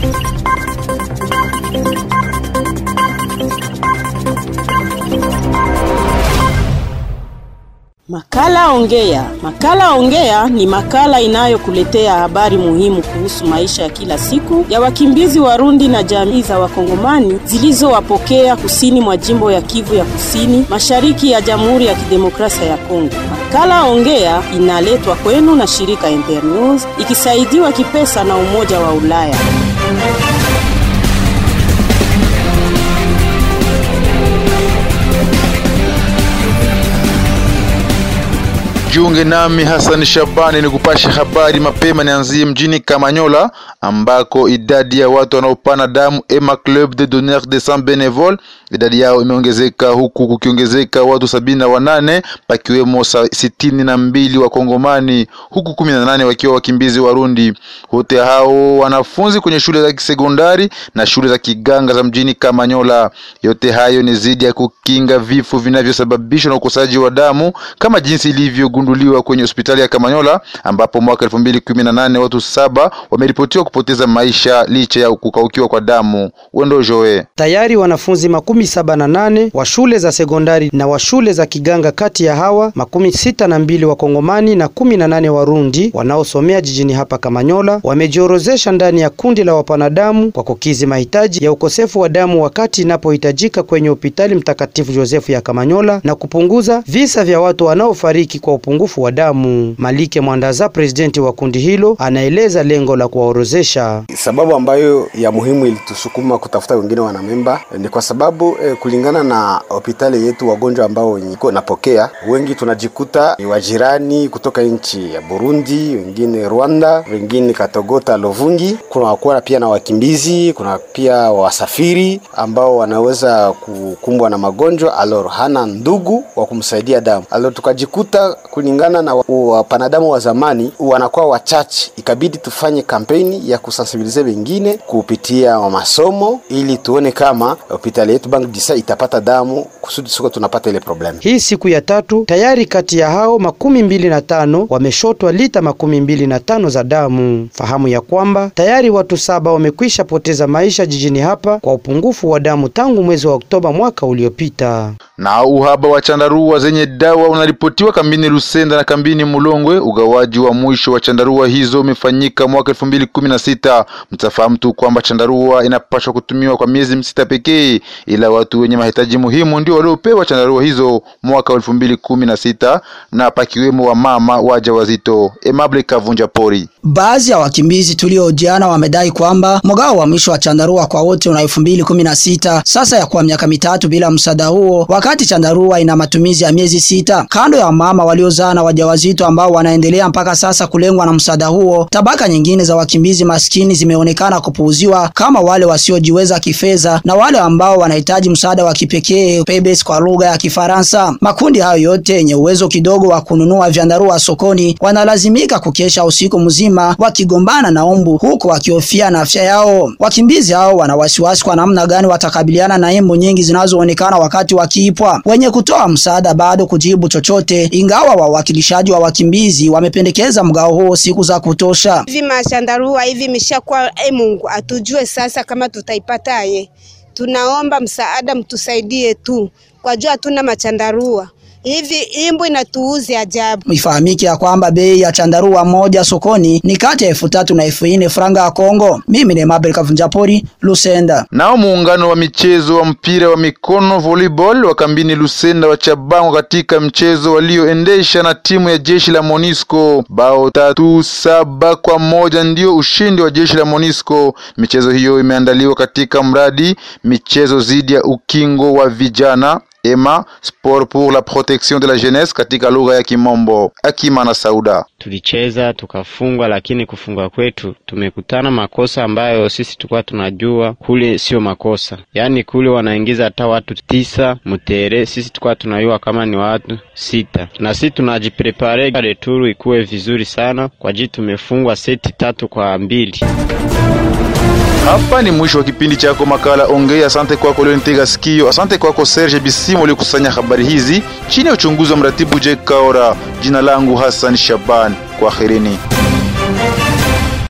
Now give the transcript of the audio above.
Makala Ongea. Makala Ongea ni makala inayokuletea habari muhimu kuhusu maisha ya kila siku ya wakimbizi Warundi na jamii za Wakongomani zilizowapokea kusini mwa jimbo ya Kivu ya Kusini, mashariki ya Jamhuri ya Kidemokrasia ya Kongo. Makala Ongea inaletwa kwenu na shirika Internews ikisaidiwa kipesa na Umoja wa Ulaya. Jiunge nami Hassan Shabani ni kupasha habari mapema. Nianzie mjini Kamanyola ambako idadi ya watu wanaopana damu Ema Club de Donneurs de Sang Benevole idadi yao imeongezeka huku kukiongezeka watu sabini na wanane pakiwemo sitini na mbili wa Kongomani huku kumi na nane wakiwa wakimbizi Warundi. Wote hao wanafunzi kwenye shule za kisekondari na shule za kiganga za mjini Kamanyola. Yote hayo ni zidi ya kukinga vifo vinavyosababishwa na ukosaji wa damu kama jinsi ilivyogunduliwa kwenye hospitali ya Kamanyola ambapo mwaka elfu mbili kumi na nane watu saba wameripotiwa kupoteza maisha licha ya kukaukiwa kwa damu. Wendo Joe tayari wanafunzi makumi saba na nane wa shule za sekondari na wa shule za kiganga, kati ya hawa makumi sita na mbili wa Kongomani na kumi na nane Warundi wanaosomea jijini hapa Kamanyola wamejiorozesha ndani ya kundi la wapanadamu kwa kukizi mahitaji ya ukosefu wa damu wakati inapohitajika kwenye hospitali Mtakatifu Josefu ya Kamanyola na kupunguza visa vya watu wanaofariki kwa upungufu wa damu. Malike Mwandaza, presidenti wa kundi hilo, anaeleza lengo la kuwaorozesha. Sababu ambayo ya muhimu ilitusukuma kutafuta wengine wanamemba ni kwa sababu eh, kulingana na hospitali yetu wagonjwa ambao iko napokea wengi tunajikuta ni wajirani kutoka nchi ya Burundi, wengine Rwanda, wengine Katogota, Lovungi. Kuna kuwa pia na wakimbizi, kuna pia wasafiri ambao wanaweza kukumbwa na magonjwa alor hana ndugu wa kumsaidia damu alor, tukajikuta kulingana na wapanadamu wa zamani wanakuwa wachache, ikabidi tufanye kampeni ya kusensibilize wengine kupitia wa masomo ili tuone kama hospitali yetu Bank Disa itapata damu kusudi siko tunapata ile problem. Hii siku ya tatu tayari kati ya hao makumi mbili na tano wameshotwa lita makumi mbili na tano za damu. Fahamu ya kwamba tayari watu saba wamekwisha poteza maisha jijini hapa kwa upungufu wa damu tangu mwezi wa Oktoba mwaka uliopita. Na uhaba wa chandarua zenye dawa unaripotiwa kambini Lusenda na kambini Mulongwe. Ugawaji wa mwisho wa chandarua hizo umefanyika mwaka elfu mbili kumi na sita. Mtafahamu tu kwamba chandarua inapaswa kutumiwa kwa miezi sita pekee, ila watu wenye mahitaji muhimu ndio waliopewa chandarua hizo mwaka elfu mbili kumi na sita na pakiwemo wa mama waja wazito. Emable Kavunja Pori. Baadhi ya wakimbizi tuliojiana wamedai kwamba mgao wa mwisho wa chandarua kwa wote una elfu mbili kumi na sita sasa ya kwa miaka mitatu bila msaada huo, wakati chandarua ina matumizi ya miezi sita. Kando ya wamama waliozaa na wajawazito ambao wanaendelea mpaka sasa kulengwa na msaada huo, tabaka nyingine za wakimbizi maskini zimeonekana kupuuziwa kama wale wasiojiweza kifedha na wale ambao wanahitaji msaada wa kipekee pebes kwa lugha ya Kifaransa. Makundi hayo yote yenye uwezo kidogo wa kununua vyandarua sokoni wanalazimika kukesha usiku mzima wakigombana na umbu huku wakihofia na afya yao. Wakimbizi hao wana wasiwasi kwa namna gani watakabiliana na imbu nyingi zinazoonekana wakati wakiipwa. Wenye kutoa msaada bado kujibu chochote, ingawa wawakilishaji wa wakimbizi wamependekeza mgao huo siku za kutosha. Hivi mashandarua hivi mishakuwa, e Mungu atujue sasa kama tutaipataye. Tunaomba msaada, mtusaidie tu kwa jua hatuna machandarua hivi imbu inatuuzi ajabu. Ifahamike ya kwamba bei ya chandarua moja sokoni ni kati ya elfu tatu na elfu nne franga ya Kongo. Mimi ni Mabel Kavunjapori, Lusenda. Nao muungano wa michezo wa mpira wa mikono volleyball wa kambini Lusenda wachabangwa katika mchezo walioendesha na timu ya jeshi la Monisco bao tatu saba kwa moja ndio ushindi wa jeshi la Monisco. Michezo hiyo imeandaliwa katika mradi michezo dhidi ya ukingo wa vijana EMA Sport pour la protection de la jeunesse katika lugha ya Kimombo. Akima na Sauda. Tulicheza tukafungwa, lakini kufungwa kwetu tumekutana makosa ambayo sisi tulikuwa tunajua kule sio makosa, yaani kule wanaingiza hata watu tisa mutere, sisi tulikuwa tunajua kama ni watu sita, na sisi tunajiprepare returu ikuwe vizuri sana kwa jii tumefungwa seti tatu kwa mbili. Hapa ni mwisho wa kipindi chako makala Ongea. Asante kwako Leonitega Sikio, asante kwako Serge Bisimo uliokusanya habari hizi chini ya uchunguzi wa mratibu Jake Kaora. Jina langu Hassan Shaban, kwaherini.